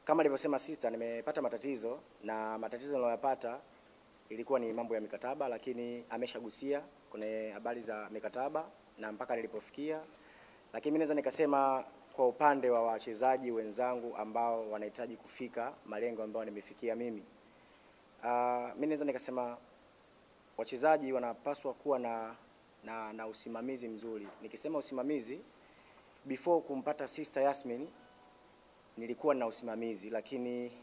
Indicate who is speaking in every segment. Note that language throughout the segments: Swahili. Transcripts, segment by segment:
Speaker 1: kama alivyosema sister, nimepata matatizo na matatizo niliyopata ilikuwa ni mambo ya mikataba, lakini ameshagusia kwenye habari za mikataba na mpaka nilipofikia, lakini mimi naweza nikasema kwa upande wa wachezaji wenzangu ambao wanahitaji kufika malengo ambayo nimefikia mimi, uh, mimi naweza nikasema wachezaji wanapaswa kuwa na, na, na usimamizi mzuri. Nikisema usimamizi, before kumpata sister Yasmin nilikuwa na usimamizi, lakini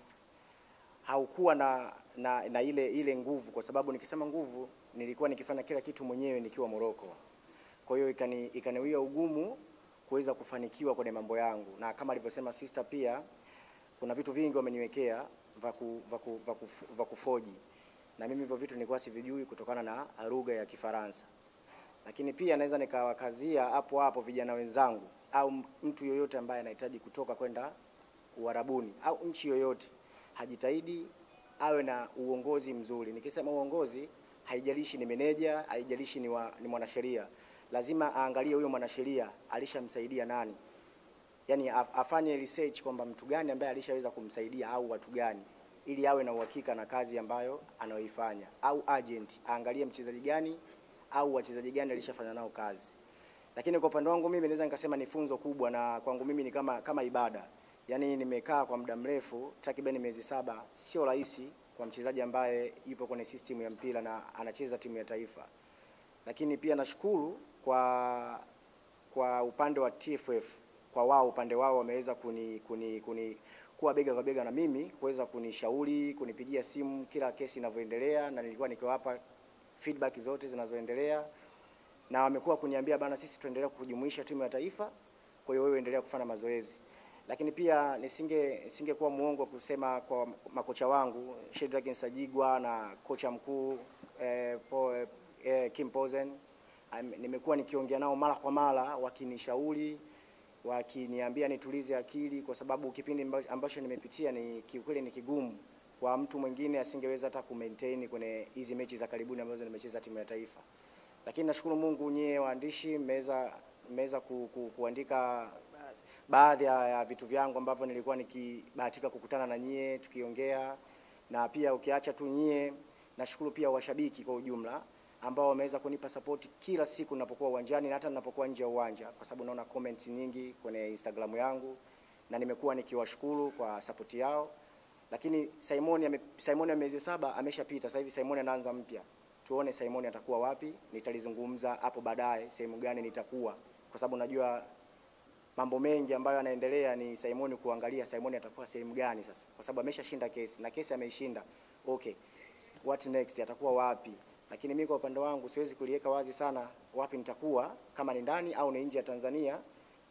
Speaker 1: haukuwa na, na, na ile ile nguvu, kwa sababu nikisema nguvu, nilikuwa nikifanya kila kitu mwenyewe nikiwa Moroko. Kwa hiyo ikani ikaniwia ugumu kuweza kufanikiwa kwenye mambo yangu, na kama alivyosema sister, pia kuna vitu vingi wameniwekea vya ku- vya ku- vya kufu- vya kufoji, na mimi hivyo vitu nilikuwa sivijui kutokana na lugha ya Kifaransa lakini pia naweza nikawakazia hapo hapo vijana wenzangu au mtu yoyote ambaye anahitaji kutoka kwenda Uarabuni au nchi yoyote, hajitahidi awe na uongozi mzuri. Nikisema uongozi, haijalishi ni meneja, haijalishi ni, wa, ni mwanasheria, lazima aangalie huyo mwanasheria alishamsaidia nani, yani af- afanye research kwamba mtu gani ambaye alishaweza kumsaidia au watu gani, ili awe na uhakika na kazi ambayo anayoifanya, au agent aangalie mchezaji gani au wachezaji gani alishafanya nao kazi. Lakini kwa upande wangu mimi naweza nikasema ni funzo kubwa, na kwangu mimi ni kama kama ibada. Yaani nimekaa kwa muda mrefu takriban miezi saba, sio rahisi kwa mchezaji ambaye yupo kwenye system ya mpira na anacheza timu ya taifa. Lakini pia nashukuru kwa kwa upande wa TFF kwa wao upande wao wameweza kuni, kuni, kuni kuwa bega kwa bega na mimi kuweza kunishauri kunipigia simu kila kesi inavyoendelea, na nilikuwa nikiwapa feedback zote zinazoendelea, na wamekuwa kuniambia bana, sisi tuendelea kujumuisha timu ya taifa, kwa hiyo wewe endelea kufanya mazoezi. Lakini pia nisinge nisingekuwa muongo kusema kwa makocha wangu Shedrack Nsajigwa na kocha mkuu eh, po, eh, Kim Pozen Am- nimekuwa nikiongea nao mara kwa mara wakinishauri wakiniambia nitulize akili, kwa sababu kipindi amba- ambacho nimepitia ni kiukweli ni kigumu kwa mtu mwingine asingeweza hata kumaintain kwenye hizi mechi za karibuni ambazo nimecheza timu ya taifa. Lakini nashukuru Mungu, nyie waandishi mmeweza mmeweza ku, ku, kuandika baadhi ya, ya vitu vyangu ambavyo nilikuwa nikibahatika kukutana na nyie tukiongea, na pia ukiacha tu nyie, nashukuru pia washabiki kwa ujumla ambao wameweza kunipa support kila siku ninapokuwa uwanjani na hata ninapokuwa nje ya uwanja, kwa sababu naona comments nyingi kwenye Instagram yangu na nimekuwa nikiwashukuru kwa support yao. Lakini Simon ame, Simon ya miezi saba ameshapita, sasa hivi Simon anaanza mpya. Tuone Simon atakuwa wapi, nitalizungumza hapo baadaye sehemu gani nitakuwa, kwa sababu najua mambo mengi ambayo yanaendelea ni Simon kuangalia Simon atakuwa sehemu gani sasa, kwa sababu ameshashinda kesi na kesi ameishinda. Okay, what next, atakuwa wapi? Lakini mimi kwa upande wangu siwezi kuliweka wazi sana wapi nitakuwa, kama ni ndani au ni nje ya Tanzania,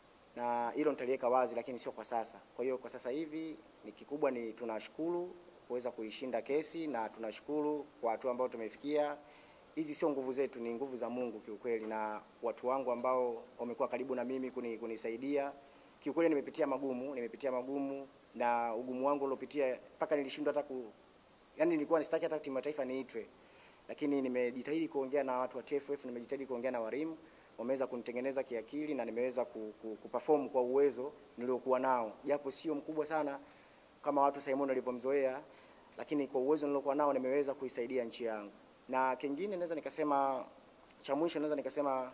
Speaker 1: na hilo nitaliweka wazi, lakini sio kwa sasa. Kwa hiyo kwa sasa hivi ni kikubwa ni tunashukuru kuweza kuishinda kesi na tunashukuru kwa hatua ambayo tumefikia. Hizi sio nguvu zetu, ni nguvu za Mungu kiukweli, na watu wangu ambao wamekuwa karibu na mimi kuni, kunisaidia. Kiukweli nimepitia magumu, nimepitia magumu na ugumu wangu uliopitia mpaka nilishindwa hata ku, yani nilikuwa nisitaki hata timu ya taifa niitwe, lakini nimejitahidi kuongea na watu wa TFF, nimejitahidi kuongea na walimu, wameweza kunitengeneza kiakili na nimeweza ku, ku, kuperform kwa uwezo niliokuwa nao, japo sio mkubwa sana kama watu Simon walivyomzoea, lakini kwa uwezo niliokuwa nao nimeweza kuisaidia nchi yangu. Na kingine naweza nikasema, cha mwisho naweza nikasema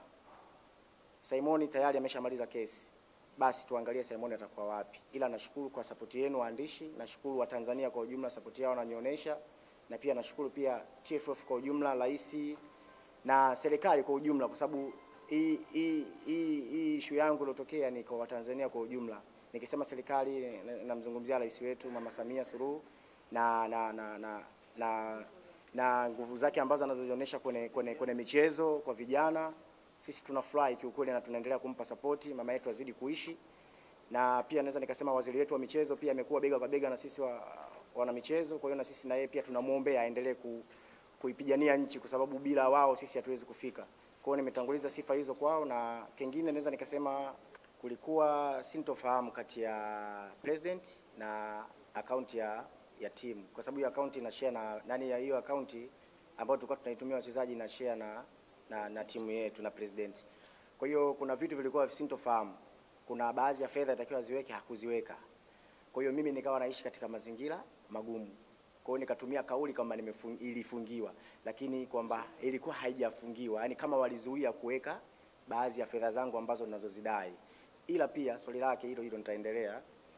Speaker 1: Simon tayari ameshamaliza kesi, basi tuangalie Simon atakuwa wapi. Ila nashukuru kwa sapoti yenu waandishi, nashukuru wa Tanzania kwa ujumla, sapoti yao wananionyesha, na pia nashukuru pia TFF kwa ujumla, rais na serikali kwa ujumla, kwa sababu hii hii hii hii issue yangu iliyotokea ni kwa Watanzania kwa ujumla. Nikisema serikali na- namzungumzia rais wetu Mama Samia Suluhu na na na na, na na nguvu zake ambazo anazozionyesha kwenye, kwenye, kwenye michezo kwa vijana. Sisi tunafurahi kiukweli na tunaendelea kumpa sapoti mama yetu azidi kuishi, na pia naweza nikasema waziri wetu wa michezo pia amekuwa bega kwa bega na sisi wa, wana michezo. Kwa hiyo na sisi na yeye pia tunamwombea aendelee ku, kuipigania nchi, kwa sababu bila wao sisi hatuwezi kufika. Kwa hiyo nimetanguliza sifa hizo kwao, na kingine naweza nikasema kulikuwa sintofahamu kati ya president na akaunti ya ya timu, kwa sababu hiyo akaunti ina share na nani ya hiyo akaunti ambayo tulikuwa tunaitumia wachezaji na share na, na, na timu yetu na president. Kwa hiyo kuna vitu vilikuwa sintofahamu, kuna baadhi ya fedha itakiwa ziweke hakuziweka. Kwa hiyo mimi nikawa naishi katika mazingira magumu. Kwa hiyo nikatumia kauli kwamba nimefung, ilifungiwa, lakini kwamba ilikuwa haijafungiwa, yaani kama walizuia kuweka baadhi ya fedha zangu ambazo ninazozidai. Ila pia swali lake hilo hilo nitaendelea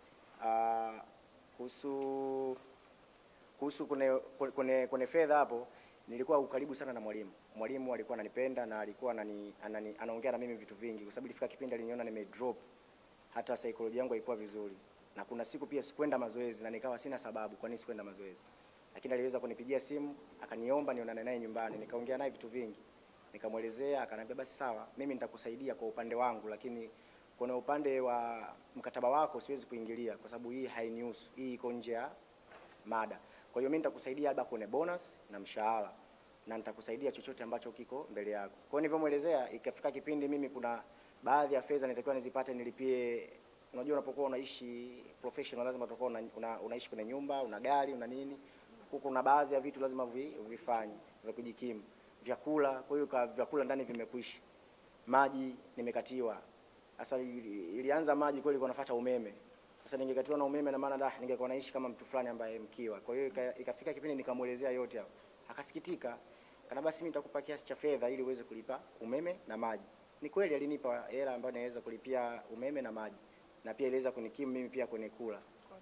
Speaker 1: Ah, kuhusu kuhusu kune, kune, kune fedha hapo, nilikuwa ukaribu sana na mwalimu. Mwalimu alikuwa ananipenda na alikuwa anani, anani, anaongea na mimi vitu vingi, kwa sababu ilifika kipindi aliniona nime drop, hata saikolojia yangu haikuwa vizuri, na kuna siku pia sikwenda mazoezi na nikawa sina sababu kwa nini sikwenda mazoezi, lakini aliweza kunipigia simu akaniomba nionane naye nyumbani, nikaongea naye vitu vingi, nikamwelezea, akaniambia basi sawa, mimi nitakusaidia kwa upande wangu, lakini kuna upande wa mkataba wako siwezi kuingilia kwa sababu hii hainihusu, hii iko nje ya mada. Kwa hiyo mimi nitakusaidia labda kwenye bonus na mshahara na nitakusaidia chochote ambacho kiko mbele yako. Kwa hiyo nilivyomwelezea, ikafika kipindi mimi kuna baadhi ya fedha nitakiwa nizipate nilipie. Unajua, unapokuwa unaishi professional lazima utakuwa una, una, unaishi kwenye nyumba, una gari, una nini. Huko kuna baadhi ya vitu lazima vi, vifanye vya kujikimu, vyakula. Kwa hiyo ka- vyakula ndani vimekwisha, maji nimekatiwa. Sasa ili- ilianza maji kweli kwa nafuata umeme. Sasa ningekatiwa na umeme na maana da ningekuwa naishi kama mtu fulani ambaye mkiwa. Kwa hiyo ika- ikafika kipindi nikamwelezea yote hayo. Akasikitika. Kana basi mimi nitakupa kiasi cha fedha ili uweze kulipa umeme na maji. Ni kweli alinipa hela ambayo naweza kulipia umeme na maji. Na pia iliweza kunikimu mimi pia kwenye kula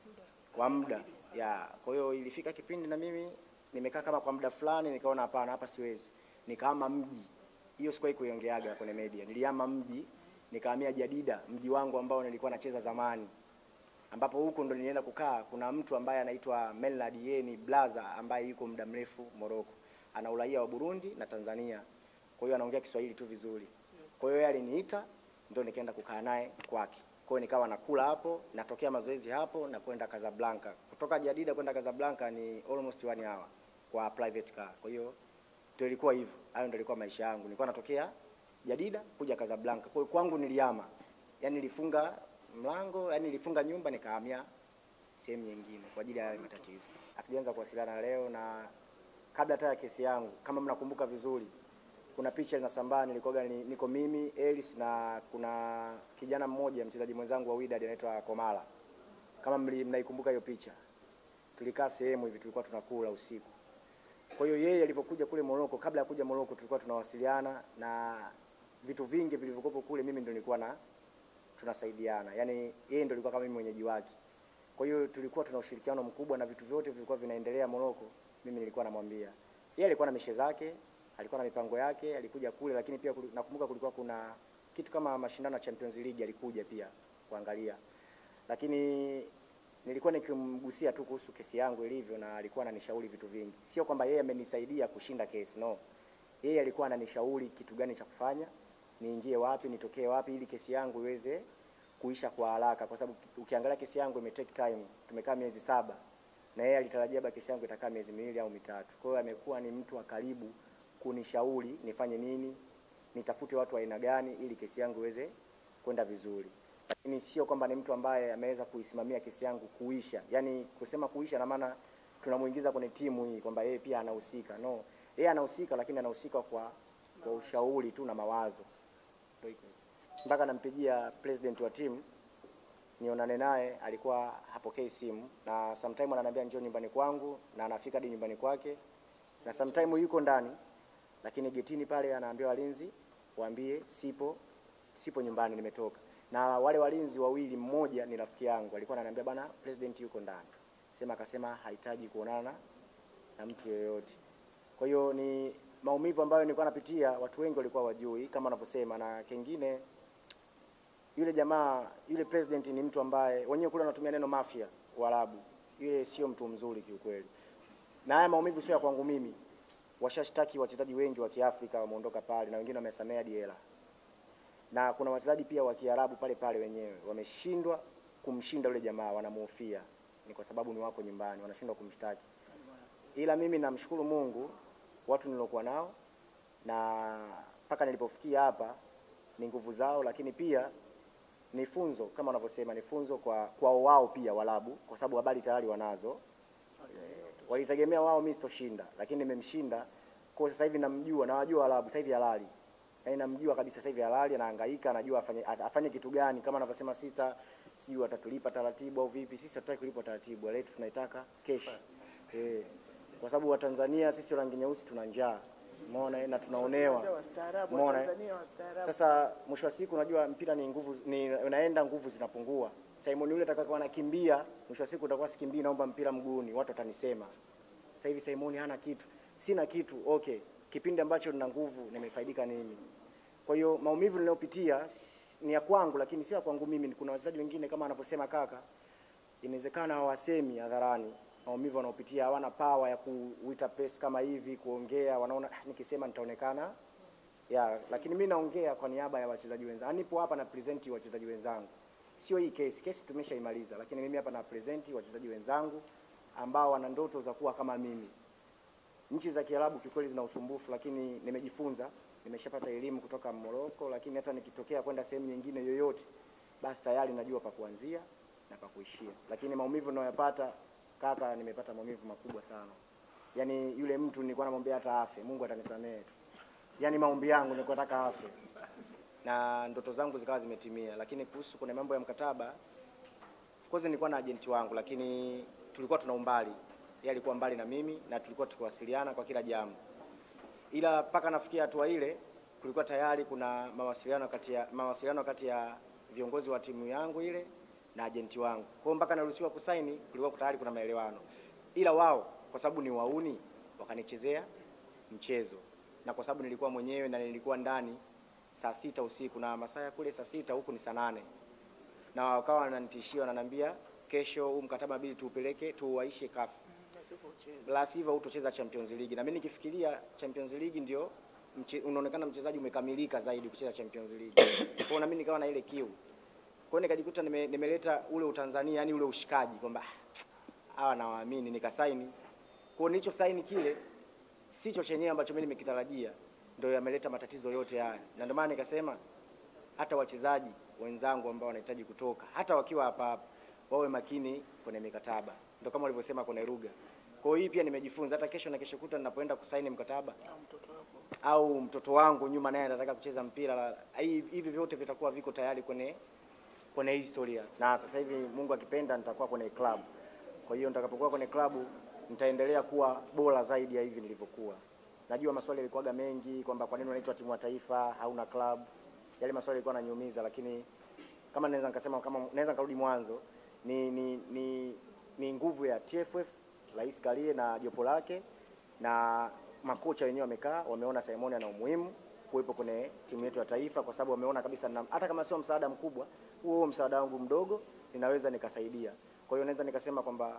Speaker 1: kwa muda ya. Kwa hiyo ilifika kipindi na mimi nimekaa kama kwa muda fulani, nikaona hapana, hapa siwezi. Nikahama mji, hiyo sikuwahi kuiongeaga kwenye media. Nilihama mji, nikahamia Jadida, mji wangu ambao nilikuwa nacheza zamani, ambapo huko ndo nilienda kukaa. Kuna mtu ambaye anaitwa Melad, yeye ni blaza ambaye yuko muda mrefu Morocco, ana uraia wa Burundi na Tanzania, kwa hiyo anaongea Kiswahili tu vizuri. Kwa hiyo yeye aliniita, ndio nikaenda kukaa naye kwake. Kwa hiyo nikawa nakula hapo, natokea mazoezi hapo na kwenda Casablanca. Kutoka Jadida kwenda Casablanca ni almost one hour kwa private car. Kwa hiyo ndio ilikuwa hivyo. Hayo ndio ilikuwa maisha yangu. Nilikuwa natokea Jadida kuja Casablanca. Kwa hiyo kwangu niliama. Yaani nilifunga mlango, yaani nilifunga nyumba nikahamia sehemu nyingine kwa ajili ya yale matatizo. Hatujaanza kuwasiliana leo na kabla hata ya kesi yangu, kama mnakumbuka vizuri, kuna picha inasambaa, nilikuwa ni, niko mimi Elis na kuna kijana mmoja mchezaji mwenzangu wa Wydad anaitwa Komala. Kama mli- mnaikumbuka hiyo picha, tulikaa sehemu hivi, tulikuwa tunakula usiku. Kwa hiyo yeye alivyokuja kule Morocco, kabla ya kuja Morocco, tulikuwa tunawasiliana na vitu vingi vilivyokuwepo kule, mimi ndio nilikuwa na tunasaidiana, yaani yeye ndio alikuwa kama mimi mwenyeji wake. Kwa hiyo tulikuwa tuna ushirikiano mkubwa na vitu vyote vilikuwa vinaendelea Morocco, mimi nilikuwa namwambia. Yeye alikuwa na mishe zake, alikuwa na mipango yake, alikuja kule, lakini pia kuli- nakumbuka kulikuwa kuna kitu kama mashindano ya Champions League alikuja pia kuangalia, lakini nilikuwa nikimgusia tu kuhusu kesi yangu ilivyo, na alikuwa ananishauri vitu vingi. Sio kwamba yeye amenisaidia kushinda kesi, no. Yeye alikuwa ananishauri kitu gani cha kufanya, niingie wapi, nitokee wapi, ili kesi yangu iweze kuisha kwa haraka, kwa sababu ukiangalia kesi yangu ime take time, tumekaa miezi saba na yeye alitarajia labda kesi yangu itakaa miezi miwili au mitatu. Kwa hiyo amekuwa ni mtu wa karibu kunishauri nifanye nini, nitafute watu wa aina gani ili kesi yangu iweze kwenda vizuri, lakini sio kwamba ni mtu ambaye ameweza kuisimamia kesi yangu kuisha. Yani kusema kuisha na maana tunamuingiza kwenye timu hii kwamba yeye pia anahusika. No, yeye anahusika, lakini anahusika kwa kwa ushauri tu na mawazo. Ndio hiko. Mpaka nampigia president wa timu nionane naye, alikuwa hapokei simu, na sometime ananiambia njoo nyumbani kwangu, na anafika hadi nyumbani kwake, na sometime yuko ndani, lakini getini pale anaambia walinzi waambie sipo, sipo nyumbani, nimetoka. Na wale walinzi wawili, mmoja ni rafiki yangu, alikuwa ananiambia bana, president yuko ndani, sema akasema hahitaji kuonana na mtu yeyote. Kwa hiyo ni maumivu ambayo nilikuwa napitia, watu wengi walikuwa wajui kama wanavyosema, na kengine yule jamaa yule president ni mtu ambaye wenyewe kule wanatumia neno mafia Waarabu. Yule sio mtu mzuri kiukweli, na haya maumivu sio ya kwangu mimi. Washashtaki wachezaji wengi wa Kiafrika wameondoka pale, na wengine wamesamea hadi hela, na kuna wachezaji pia wa Kiarabu pale pale wenyewe wameshindwa kumshinda yule jamaa, wanamuhofia ni kwa sababu ni wako nyumbani, wanashindwa kumshtaki. Ila mimi namshukuru Mungu, watu nilokuwa nao na mpaka nilipofikia hapa ni nguvu zao, lakini pia ni funzo kama wanavyosema, ni funzo kwa kwao wao pia Waarabu, kwa sababu habari tayari wanazo. Eh, walitegemea wao mimi sitoshinda, lakini nimemshinda. Kwa sasa hivi namjua na wajua Waarabu sasa hivi halali yaani namjua kabisa sasa hivi halali, anahangaika, anajua afanye afanye kitu gani, kama anavyosema sita, sijui watatulipa taratibu au vipi. Sisi hatutaki kulipwa taratibu, wale yetu tunaitaka cash eh, kwa sababu Watanzania sisi rangi nyeusi tuna njaa, umeona, na tunaonewa,
Speaker 2: Wastaarabu,
Speaker 1: umeona.
Speaker 2: Watanzania wastaarabu.
Speaker 1: Sasa mwisho wa siku unajua mpira ni nguvu ni unaenda nguvu zinapungua. Simon yule atakayokuwa anakimbia mwisho wa siku utakuwa sikimbii naomba mpira mguuni, watu watanisema. Sasa hivi Simon hana kitu. Sina kitu. Okay. Kipindi ambacho nina nguvu nimefaidika nini? Kwa hiyo maumivu ninayopitia s- ni ya kwangu lakini sio ya kwangu mimi. Kuna wachezaji wengine kama anavyosema kaka, inawezekana hawasemi hadharani maumivu wanaopitia, hawana power ya kuita press kama hivi, kuongea, wanaona "Ah, nikisema nitaonekana ya, lakini mimi naongea kwa niaba ya wachezaji wenzangu. Nipo hapa na present wachezaji wenzangu. Sio hii kesi, kesi tumeshaimaliza, lakini mimi hapa na present wachezaji wenzangu ambao wana ndoto za kuwa kama mimi. Nchi za Kiarabu kikweli zina usumbufu, lakini nimejifunza, nimeshapata elimu kutoka Morocco, lakini hata nikitokea kwenda sehemu nyingine yoyote, basi tayari najua pa kuanzia na pa kuishia. Lakini maumivu ninayoyapata kaka, nimepata maumivu makubwa sana. Yaani yule mtu nilikuwa namwambia hata afe, Mungu atanisamehe tu. Yaani maombi yangu nilikuwa nataka afe na ndoto zangu zikawa zimetimia, lakini kuhusu kuna mambo ya mkataba, of course nilikuwa na agenti wangu, lakini tulikuwa tuna umbali, yeye alikuwa mbali na mimi na tulikuwa tukiwasiliana kwa kila jambo, ila mpaka nafikia hatua ile kulikuwa tayari kuna mawasiliano kati ya mawasiliano kati ya viongozi wa timu yangu ile na agenti wangu. Kwa hiyo mpaka naruhusiwa kusaini kulikuwa tayari kuna maelewano, ila wao kwa sababu ni wauni wakanichezea mchezo, na kwa sababu nilikuwa mwenyewe na nilikuwa ndani saa sita usiku na masaa ya kule saa sita huku ni saa nane na wakawa wananitishia wananiambia, kesho huu mkataba bidi tuupeleke tuuaishe kafu la sivyo hutocheza Champions League. Na mimi nikifikiria Champions League ndio mche, unaonekana mchezaji umekamilika zaidi kucheza Champions League. Kwa hiyo na mimi nikawa na ile kiu. Kwa hiyo nikajikuta nime, nimeleta ule Utanzania, yani ule ushikaji kwamba "Ah, hawa nawaamini, nikasaini. Kwa hiyo nilicho saini kile sicho chenyewe ambacho mimi nimekitarajia, ndio yameleta matatizo yote haya, na ndio maana nikasema hata wachezaji wenzangu ambao wanahitaji kutoka, hata wakiwa hapa hapa, wawe makini kwenye mikataba, ndio kama walivyosema kwenye lugha. Kwa hiyo hii pia nimejifunza, hata kesho na kesho kuta ninapoenda kusaini mkataba au mtoto wangu nyuma naye anataka kucheza mpira, la- hii- hivi vyote vitakuwa viko tayari kwenye kwenye historia, na sasa hivi Mungu akipenda nitakuwa kwenye club. Kwa hiyo nitakapokuwa kwenye klabu nitaendelea kuwa bora zaidi ya hivi nilivyokuwa. Najua maswali yalikuwaga mengi kwamba kwa nini unaitwa timu ya taifa hauna club. Yale maswali yalikuwa yananiumiza, lakini kama naweza nikasema kama naweza nikarudi mwanzo ni ni, ni, ni nguvu ya TFF Rais Karie na jopo lake na makocha wenyewe wamekaa wameona Simon ana umuhimu kuwepo kwenye timu yetu ya taifa, kwa sababu wameona kabisa na, hata kama sio msaada mkubwa, huo huo msaada wangu mdogo ninaweza nikasaidia. Kwa hiyo naweza nikasema kwamba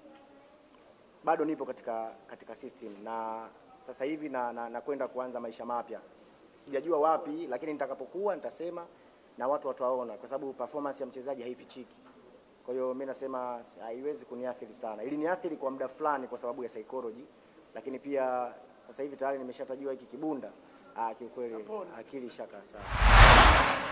Speaker 1: bado nipo katika katika system na sasa hivi na, na, na kwenda kuanza maisha mapya. S- Sijajua wapi, lakini nitakapokuwa nitasema na watu wataona, kwa sababu performance ya mchezaji haifichiki. Kwa hiyo mimi nasema s- haiwezi kuniathiri sana. Ili niathiri kwa muda fulani kwa sababu ya psychology, lakini pia sasa hivi tayari nimeshatajua hiki kibunda. Ah, kiukweli akili shaka sana.